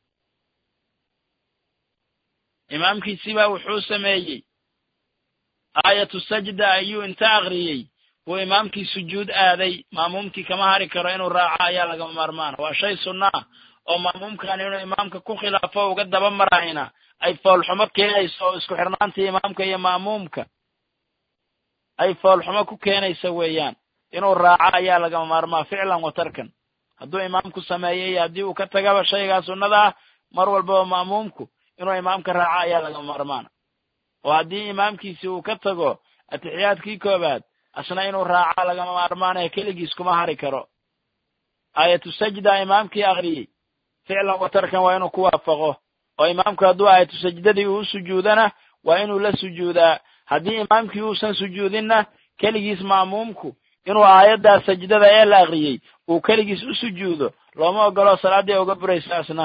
imaamkiisibaa wuxuu sameeyey aayatu sajda ayuu inta akriyey buu imaamkii sujuud aaday ma'muumkii kama hari karo inuu raaco ayaa lagama maarmaana waa shay sunna ah oo ma'muumkan inuu imaamka ku khilaafo uga daba marayna ay foolxumo keenayso oo isku xirnaantii imaamka iyo ma'muumka ay foolxumo ku keenaysa weeyaan inuu raaco ayaa lagama maarmaa ficlan wa tarkan hadduu imaamku sameeyo iyo haddii uu ka tagaba shaygaa sunnada ah mar walbaba ma'muumku inuu imaamka raaco ayaa lagama maarmaana oo haddii imaamkiisi uu ka tago atixiyaadkii koobaad asna inuu raaca lagama maarmaanaya keligiis kuma hari karo aayatu sajda imaamkii akriyey ficlan wa tarkan waa inuu ku waafaqo oo imaamku hadduu aayatu sajdadii uu sujuudana waa inuu la sujuudaa haddii imaamkii uusan sujuudinna keligiis ma'muumku inuu aayaddaa sajdada ee la akriyey uu keligiis u sujuudo looma ogolo salaaddii uga buraysa asna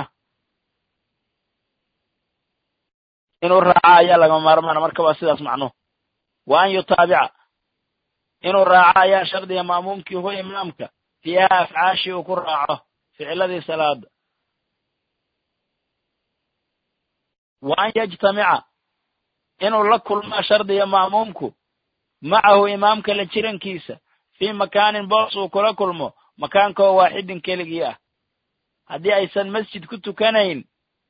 inuu raaca ayaa lagama maarmaana marka waa sidaas macnuhu wa an yutaabica inuu raaco ayaa shardiga ma'muumkii huwa imaamka fiiha afcaashii uu ku raaco ficiladii salaada wa an yajtamica inuu la kulmaa shardiga ma'muumku macahu imaamka la jirankiisa fii makaanin boos uu kula kulmo makaankoo waaxidin keligii ah haddii aysan masjid ku tukanayn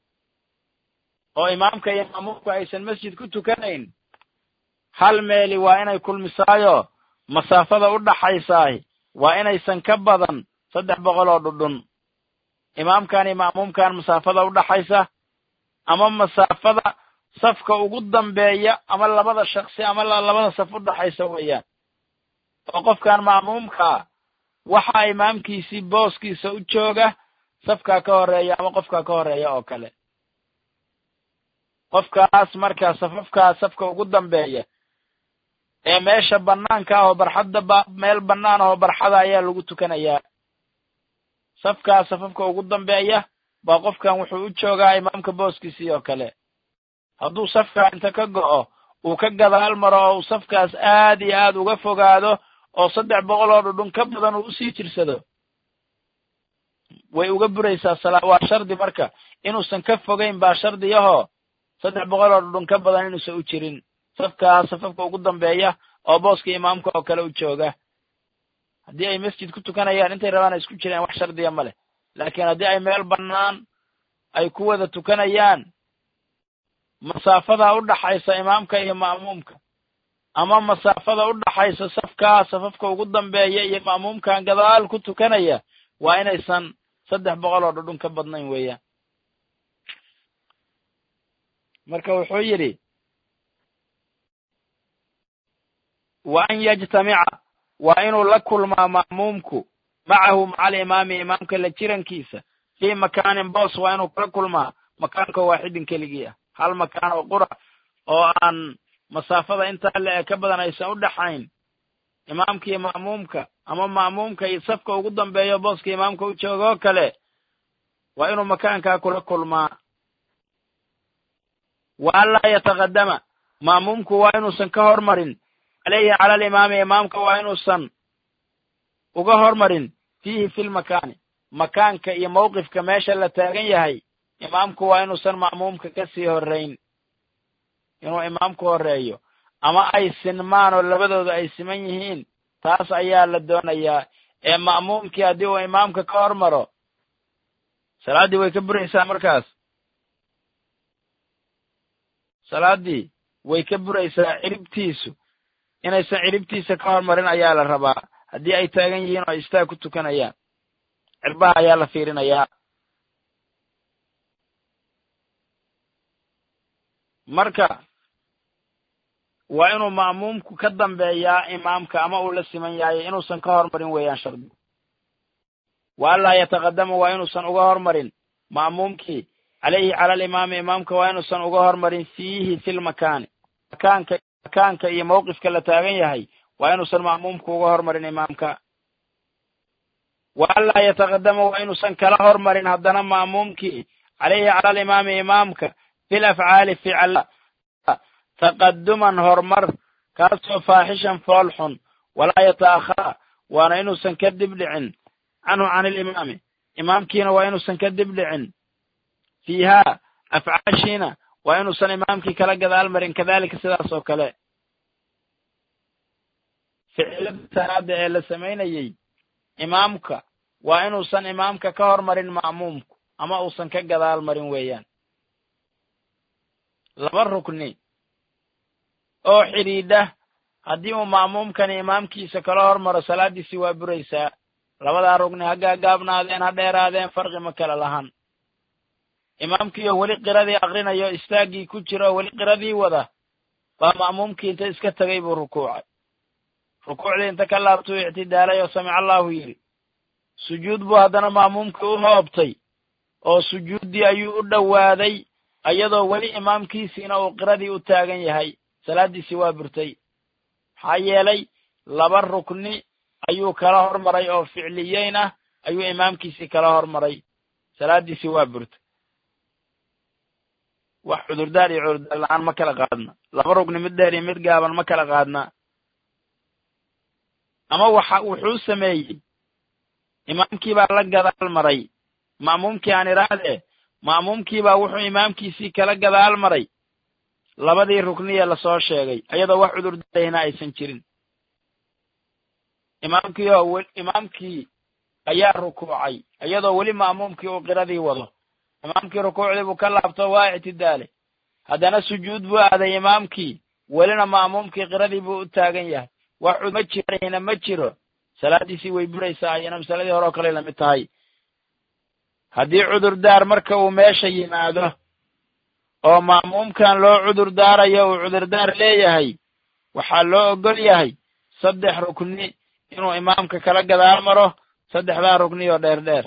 oo imaamka iyo ma'muumku aysan masjid ku tukanayn hal meeli waa inay kulmisaayo masaafada u dhaxaysaahi waa inaysan ka badan saddex boqol oo dhudhun imaamkan iyo ma'muumkan masaafada u dhaxaysa ama masaafada safka ugu dambeeya ama labada shaksi ama labada saf u dhaxaysa weeyaan oo qofkan ma'muumkaa waxaa imaamkiisii booskiisa u jooga safkaa ka horeeya ama qofkaa ka horeeya oo kale qofkaas markaa safafkaa safka ugu dambeeya ee meesha bannaanka ah oo barxadda ba meel bannaan ahoo barxada ayaa lagu tukanayaa safkaa safafka ugu dambeeya baa qofkan wuxuu u joogaa imaamka booskiisii oo kale hadduu safkaa inta ka go'o uu ka gadaal maro oo uu safkaas aad iyo aad uga fogaado oo saddex boqol oo dhudhun ka badan uu usii jirsado way uga buraysaa sala waa shardi marka inuusan ka fogayn baa shardiyahoo saddex boqol oo dhudhun ka badan inuusan u jirin safkaa safafka ugu dambeeya oo booska imaamka oo kale u jooga haddii ay masjid ku tukanayaan intay rabaan ay isku jiraan wax shardiya ma leh laakiin haddii ay meel bannaan ay ku wada tukanayaan masaafada u dhaxaysa imaamka iyo ma'muumka ama masaafada u dhaxaysa safkaa safafka ugu dambeeya iyo ma'muumkan gadaal ku tukanaya waa inaysan saddex boqol oo dhudhun ka badnayn weeyaan marka wuxuu yidhi wa an yajtamica waa inuu la kulmaa ma'muumku macahu maca alimaami imaamka la jirankiisa fii makaanin boos waa inuu kula kulmaa makaanka waaxidin keligii ah hal makaan oo qura oo aan masaafada intaa le ee ka badan aysan u dhexayn imaamka iyo ma'muumka ama ma'muumka iyo safka ugu dambeeyo booska imaamka u joogoo kale waa inuu makaankaa kula kulmaa wa anlaa yataqadama ma'muumku waa inuusan ka hormarin caleyhi cala alimaami imaamka waa inuusan uga hormarin fiihi fi lmakaani makaanka iyo mawqifka meesha la taagan yahay imaamku waa inuusan ma'muumka ka sii horrayn inuu imaamku horreeyo ama ay sinmaan oo labadooda ay siman yihiin taas ayaa la doonayaa ee ma'muumkii haddii uu imaamka ka hormaro salaaddii way ka buraysaa markaas salaaddii way ka buraysaa ciribtiisu inaysan ciribtiisa ka hormarin ayaa la rabaa haddii ay taagan yihiin oo ay istaag ku tukanayaan cirbaha ayaa la fiirinayaa marka waa inuu ma'muumku ka dambeeyaa imaamka ama uu la siman yahay inuusan ka hormarin weeyaan shardigu wa anlaa yataqadama waa inuusan uga hormarin ma'muumkii caleyhi cala alimaami imaamka waa inuusan uga hormarin fiihi fi lmakaani makaanka makaanka iyo mawqifka la taagan yahay waa inuusan ma'muumku uga hormarin imaamka wa anlaa yataqadama waa inuusan kala hormarin haddana ma'muumkii caleyhi cala alimaami imaamka fi lafcaali ficala taqaduman horumar kaasoo faaxishan fool xun walaa yata'akhara waana inuusan ka dib dhicin canhu can ilimaami imaamkiina waa inuusan ka dib dhicin fiihaa afcaashiina waa inuusan imaamkii kala gadaal marin kadalika sidaas oo kale ficilada salaada ee la samaynayey imaamka waa inuusan imaamka ka hormarin ma'muumku ama uusan ka gadaal marin weeyaan laba rukni oo xidhiidha haddii uu ma'muumkani imaamkiisa kala hormaro salaaddiisii waa buraysaa labadaa rugni ha gaagaabnaadeen ha dheeraadeen farqi ma kala lahan imaamkii oo weli qiradii akrinayo istaaggii ku jira oo weli qiradii wada baa ma'muumkii inta iska tegay buu rukuucay rukuucdii inta ka laabtuu ictidaalay oo samica allahu yidhi sujuud buu haddana ma'muumkii u hoobtay oo sujuuddii ayuu u dhowaaday iyadoo weli imaamkiisiina uu qiradii u taagan yahay salaaddiisii waa burtay maxaa yeelay laba rukni ayuu kala hormaray oo ficliyeyn ah ayuu imaamkiisii kala hormaray salaaddiisii waa burtay wax cudurdaar iyo cudurdaar la-aan ma kala qaadna laba rugni mid dheer iyo mid gaaban ma kala qaadna ama waxa wuxuu sameeyey imaamkii baa la gadaal maray ma'muumkii aan idhaahdee ma'muumkii baa wuxuu imaamkiisii kala gadaal maray labadii rukniye lasoo sheegay iyadoo wax cudurdaarayna aysan jirin imaamkii oo imaamkii ayaa rukuucay iyadoo weli ma'muumkii uu qiradii wado imaamkii rukuucdii buu ka laabto waa ictidaalay haddana sujuud buu aaday imaamkii welina ma'muumkii qiradii buu u taagan yahay wax ma jirayna ma jiro salaaddiisii way buraysaa ayana masaladii hore oo kale lamid tahay haddii cudurdaar marka uu meesha yimaado oo ma'muumkan loo cudur daarayo uu cudurdaar leeyahay waxaa loo ogol yahay saddex rukni inuu imaamka kala gadaal maro saddexdaa rukni oo dheer dheer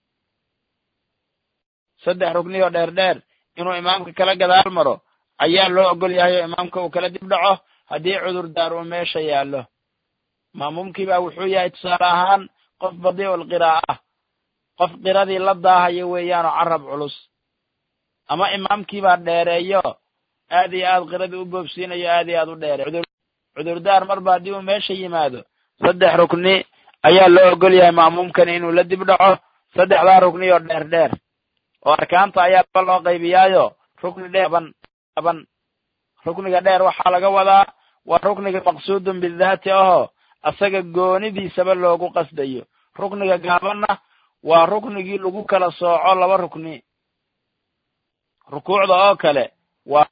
saddex rukni oo dheer dheer inuu imaamka kala gadaal maro ayaa loo ogol yahay oo imaamka uu kala dib dhaco haddii cudurdaar uu meesha yaallo ma'muumkii baa wuxuu yahay tusaale ahaan qof badii'ul qiraa'ah qof qiradii la daahayo weeyaanoo carab culus ama imaamkii baa dheereeyo aad iyo aad qiradii u boobsiinayo aad iyo aad u dheereey cudurdaar marba haddii uu meesha yimaado saddex rukni ayaa loo ogol yahay ma'muumkani inuu la dib dhaco saddexdaa rukni oo dheer dheer oo arkaanta ayaa laba loo qaybiyaayo rukni dheer ban ban rukniga dheer waxaa laga wadaa waa rukniga maqsuudun bidaati ahoo asaga goonidiisaba loogu qasdayo rukniga gaabanna waa ruknigii lagu kala sooco laba rukni rukuucda oo kale waa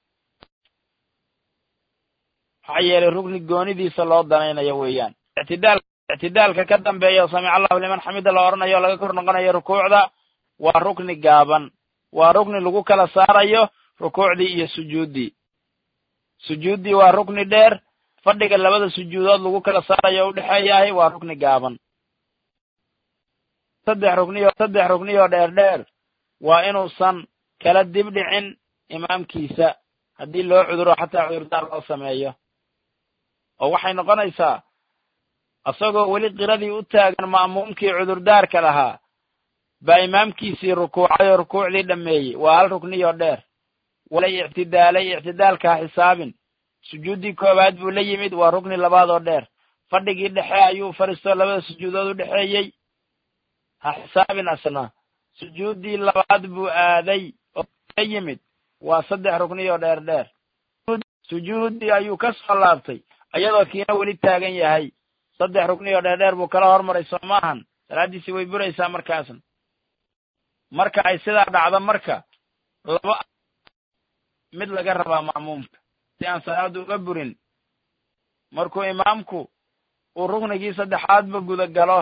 maxaa yeelay rukni goonidiisa loo danaynayo weeyaan ictidaal ictidaalka ka dambeeya samic allahu liman xamida la odhanayo o laga kor noqonayo rukuucda waa rukni gaaban waa rukni lagu kala saarayo rukuucdii iyo sujuuddii sujuuddii waa rukni dheer fadhiga labada sujuudood lagu kala saarayo o udhexeeyahay waa rukni gaaban saddex rugniyo saddex rugniyoo dheer dheer waa inuusan kala dib dhicin imaamkiisa haddii loo cuduro xataa cudurdaar loo sameeyo oo waxay noqonaysaa isagoo weli qiradii u taagan ma'muumkii cudurdaarka lahaa baa imaamkiisii rukuucay oo rukuucdii dhammeeyey waa hal rukniyoo dheer walay ictidaalay ictidaalka ha xisaabin sujuuddii koowaad buu la yimid waa rukni labaad oo dheer fadhigii dhexe ayuu fariistoo labada sujuudood u dhexeeyey ha xisaabin asna sujuuddii labaad buu aaday oo la yimid waa saddex rukniyoo dheer dheer sujuuddii ayuu ka soo laabtay iyadoo kiina weli taagan yahay saddex rukniyoo dheer dheer buu kala hormaray soo maahan salaaddiisii way buraysaa markaasna marka ay sidaa dhacdo marka laba mid laga rabaa ma'muumka si aan salaaddu uga burin markuu imaamku uu ruknigii saddexaadba guda galo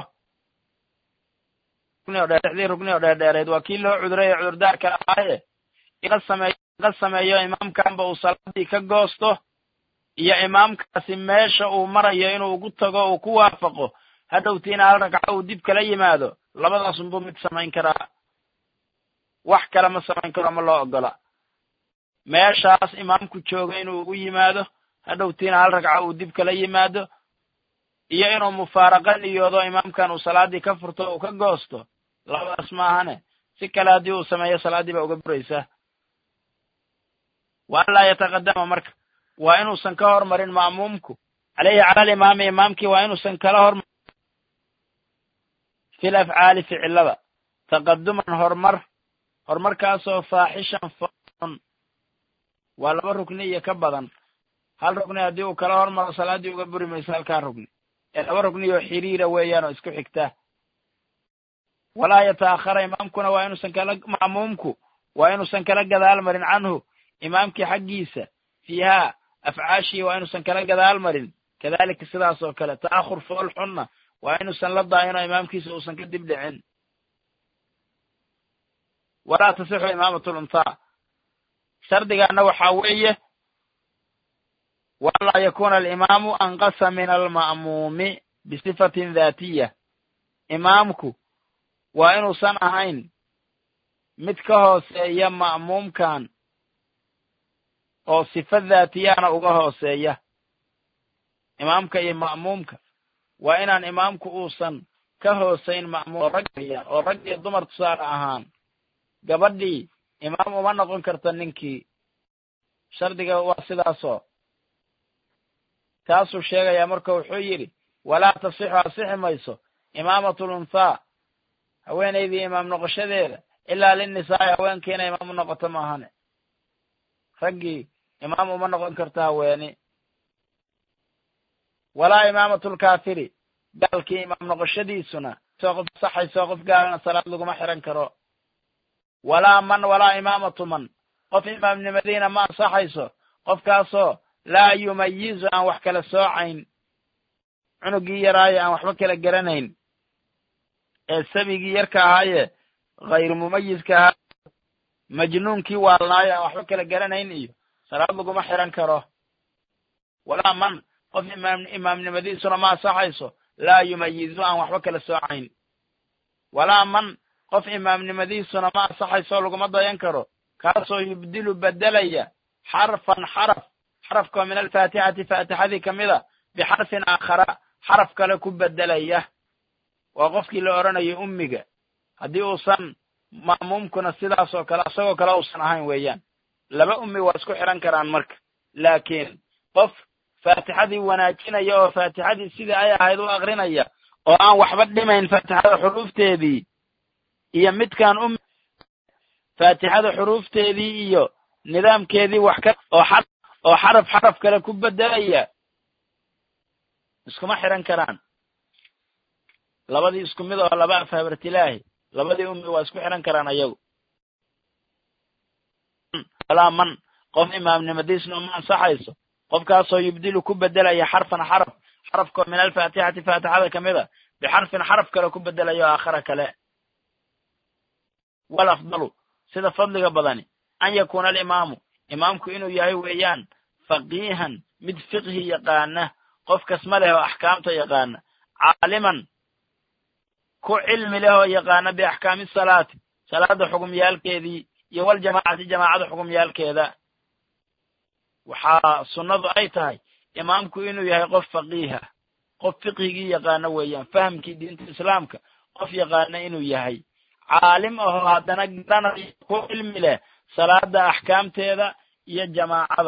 dii rukni oo dheerdheereed waa kii loo cuduray ee cudurdaarka ahaaye inla sameeyo inla sameeyo imaamkanba uu salaadii ka goosto iyo imaamkaasi meesha uu marayo inuu ugu tago uu ku waafaqo hadhowtiina hal ragco uu dib kala yimaado labadaasunbuu mid samayn karaa wax kale ma samayn karo ma loo ogola meeshaas imaamku jooga inuu ugu yimaado hadhowtiina hal ragco uu dib kala yimaado iyo inuu mufaaraqa niyoodo imaamkan uu salaaddii ka furto uu ka goosto labadaas maahane si kale haddii uu sameeyo salaaddii baa uga buraysaa wa an laa yataqadama marka waa inuusan ka hormarin ma'muumku caleyhi cala alimaami imaamkii waa inuusan kala hormar fil afcaali ficilada taqaduman horumar horumarkaasoo faaxishan foon waa laba rukni iyo ka badan hal rukni haddii uu kala hormaro salaaddii uga buri mayso halkaa rukni ee laba rukni oo xiriira weeyaan oo isku xigta walaa yata'akhara imaamkuna waa inuusan kala ma'muumku waa inuusan kala gadaal marin canhu imaamkii xaggiisa fiihaa afcaashii waa inuusan kala gadaal marin kadalika sidaas oo kale ta'ahur fool xunna waa inuusan la daayino imaamkiisa uusan ka dib dhicin walaa tasixu imaamat luntaa shardigaana waxaa weeye walaa yakuna alimaamu anqasa min alma'muumi bisifatin daatiya imaamku waa inuusan ahayn mid ka hooseeya ma'muumkan oo sifa daatiyana uga hooseeya imaamka iyo ma'muumka waa inaan imaamku uusan ka hoosayn ma'muum oo rag oo rag iyo dumar tusaale ahaan gabadhii imaam uma noqon karta ninkii shardiga waa sidaasoo taasuu sheegayaa marka wuxuu yidhi walaa tasixu asixi mayso imaamatu lunthaa haweenaydii imaam noqoshadeeda ilaa linnisaa'i haweenkiina imaam u noqoto maahane raggii imaam uma noqon karto haweeni walaa imaamatulkaafiri gaalkii imaam noqoshadiisuna soo qof saxayso qof gaalana salaad laguma xiran karo walaa man walaa imaamatu man qof imaamnimadiina ma ansaxayso qofkaasoo laa yumayizu aan wax kala soocayn cunugii yaraaye aan waxba kala garanayn ee sabigii yarka ahaaye hayru mumayiska ahaa majnuunkii waalnaayo aan waxba kala garanayn iyo salaad laguma xiran karo walaa man qof imaam imaamnimadiisuna ma ansaxayso laa yumayizu aan waxba kala soocayn walaa man qof imaamnimadiisuna ma ansaxayso laguma dayan karo kaasoo yubdilu bedelaya xarfan xaraf xarafkoo min alfaatixati faatixadii ka mida bixarfin aakhara xaraf kale ku bedelaya waa qofkii la odhanayay ummiga haddii uusan ma'muumkuna sidaas oo kale isagoo kale uusan ahayn weeyaan laba ummi waa isku xidhan karaan marka laakiin qof faatixadii wanaajinaya oo faatixadii sidii ay ahayd u akrinaya oo aan waxba dhimayn faatixada xuruufteedii iyo midkaan um faatixada xuruufteedii iyo nidaamkeedii wax ka oo xa oo xaraf xaraf kale ku bedelaya iskuma xiran karaan labadii isku mid oo laba af habartilaahi labadii ummi waa isku xiran karaan ayagu walaa man qof imaamnimadiisna uma ansaxayso qofkaasoo yubdilu ku bedelaya xarfan xaraf xarafkoo min alfaatixati faatixada ka mida bixarfin xaraf kale ku bedelayo aakhara kale walafdalu sida fadliga badani an yakuuna alimaamu imaamku inuu yahay weeyaan faqiihan mid fiqhi yaqaana qof kasma leh oo axkaamta yaqaana caaliman ku cilmi leh oo yaqaana biaxkaami salaati salaada xugumyaalkeedii iyo waljamaacati jamaacada xugumyaalkeeda waxaa sunnadu ay tahay imaamku inuu yahay qof faqiiha qof fiqhigii yaqaano weeyaan fahamkii diinta islaamka qof yaqaana inuu yahay caalim ahoo haddana garanayo ku cilmi leh salaada axkaamteeda iyo jamaacada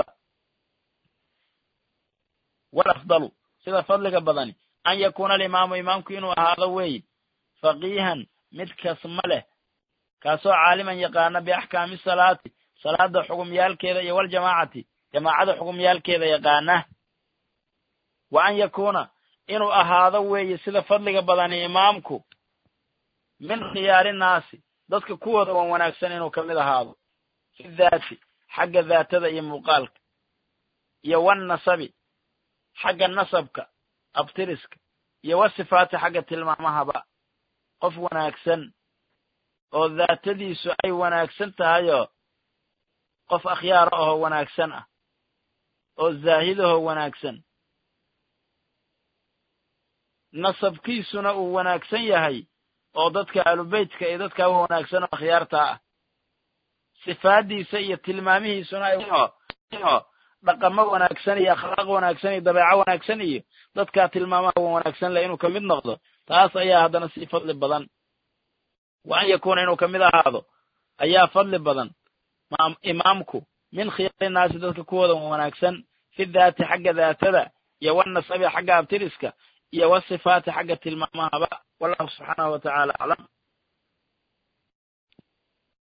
walafdalu sida fadliga badani an yakuuna alimaamu imaamku inuu ahaado weeye faqiihan mid kasma leh kaasoo caaliman yaqaana biaxkaami salaati salaada xugumyaalkeeda iyo waljamaacati jamaacada xugumyaalkeeda yaqaana wa an yakuuna inuu ahaado weeye sida fadliga badani imaamku min khiyaari naasi dadka kuwooda wan wanaagsan inuu kamid ahaado fi daati xagga daatada iyo muuqaalka iyo wannasabi xagga nasabka abtiriska iyo wasifaati xagga tilmaamahaba qof wanaagsan oo daatadiisu ay wanaagsan tahayoo qof akhyaara ahoo wanaagsan ah oo zaahidahoo wanaagsan nasabkiisuna uu wanaagsan yahay oo dadka alubeytka iyo dadka u wanaagsan oo akhyaarta ah sifaaddiisa iyo tilmaamihiisuna ay dhaqamo wanaagsan iyo akhlaaq wanaagsan iyo dabeeco wanaagsan iyo dadkaa tilmaamaha wan wanaagsan leh inuu kamid noqdo taas ayaa haddana sii fadli badan wa an yakuuna inuu kamid ahaado ayaa fadli badan imaamku min khiyaari naasi dadka kuwooda wanaagsan fi daati xagga daatada iyo wanasabi xagga abtiriska iyo wasifaati xagga tilmaamahaba wallahu subxaanahu wa tacaala aclam